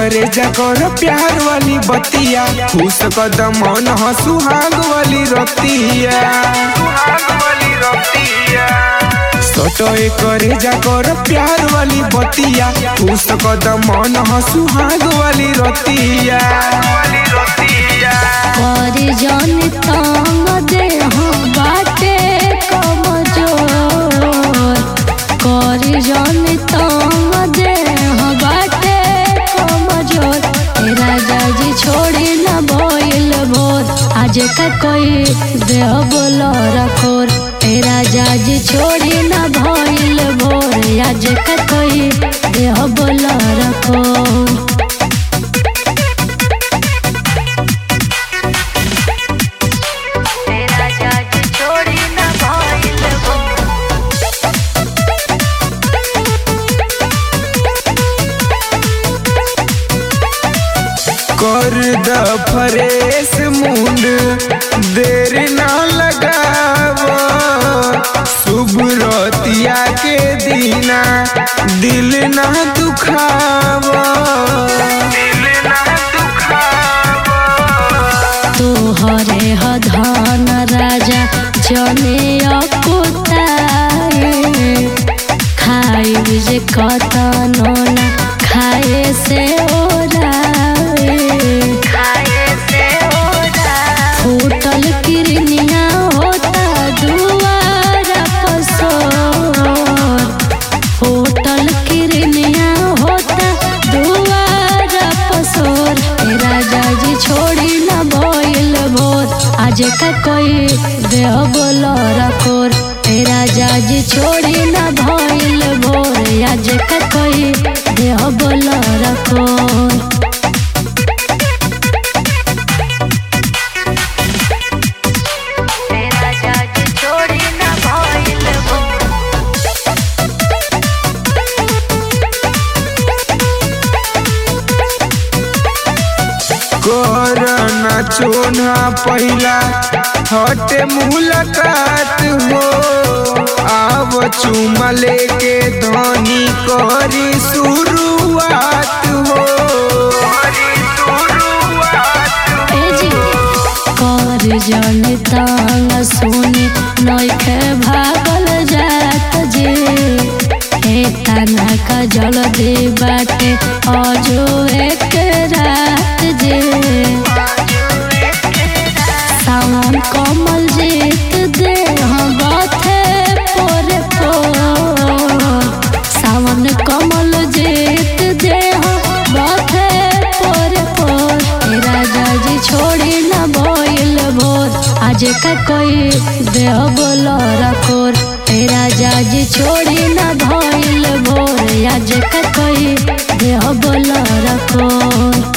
करे जकर प्यार वाली बतिया खुश कदम मन सुहाग वाली रतिया सटोए करे जकर प्यार वाली बतिया खुश कदम मन सुहाग वाली रतिया करी जन तंग देह बाटे कमजोर करी जन तंग देह बाटे कमजोर ए राजा जी छोड़ी न बोइल भोर आज का कोई देह बोलो रखोर ए राजा जी छोड़ी न भइल भोर आज का कोई देह बोलो रखोर तेरा जज छोड़ी न भइल कर द फरेस मुंड देर ना लगाव शुभ रतिया के दीना दिल ना दुखाव दिल ना दुखाव तोहरे ह धन राजा जने अकुताए खाई जे कतनो न खाए से ओराए खाए से ओराए फूटल किरनिया होता दुआरा पसोर होटल किरनिया होता दुआरा पसोर ए राजा जी छोड़ी न बोइल भोर आज का कोई देह बोलो रखोर ए राजा जी छोड़ी न भइल भोर आज का कोई देह बोलो रखोर तेरा जज छोड़ी न भइल भोर कर ना चोना पहिला हटे मुलाकात हो आव चुमा लेके धनी करी शुरुआत हो एजी कर जन तांग सुनी नइखे भागल जात जे हे तना का जल दे बाटे अजो एक रात जे सावन कमल जीत दे हम बाथे पोरे पोर सावन कमल जीत दे हम बाथे पोरे पोर हे राजा जी छोड़ी न बोइल भोर आज का कोई देह बोलो रखोर हे राजा जी छोड़ी न भइल भोर आज का कोई देह बोलो रखोर